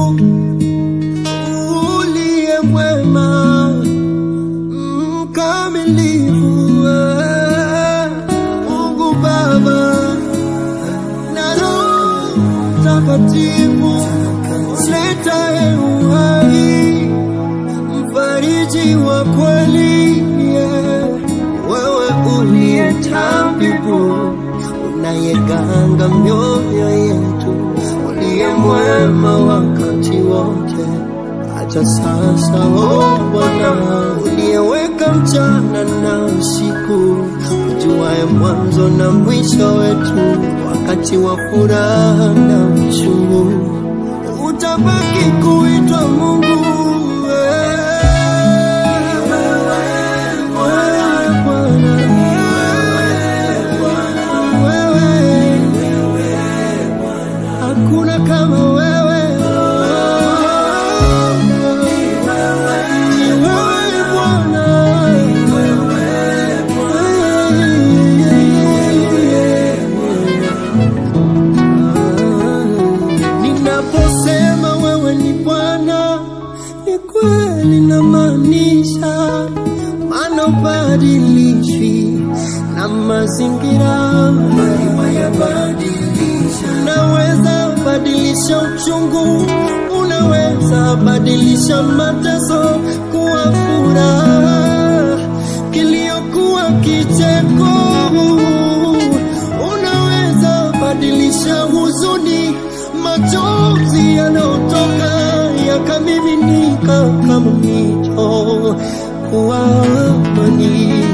uliye mwema mkamilifu, eh, Mungu Baba na Roho Mtakatifu, uletaye uhai, mfariji wa kweli, yeah. wewe uliye tabibu, unayeganga mioyo yetu, uliye mwema wakati wote, hata sasa, oh Bwana, uliyeweka mchana na usiku, ujuaye mwanzo na mwisho wetu, wakati wa furaha na uchungu, utabaki kuitwa Mungu. eh. Wewe Bwana, wewe, hakuna kama wewe. Ni wewe Bwana. Ninaposema wewe ni Bwana, ni kweli namaanisha, maana ubadilishwi na mazingira. Unaweza badilisha uchungu, unaweza badilisha mateso kuwa furaha, kilio kuwa kicheko, unaweza badilisha huzuni, machozi yanayotoka yakamiminika kama mito kuwa amani.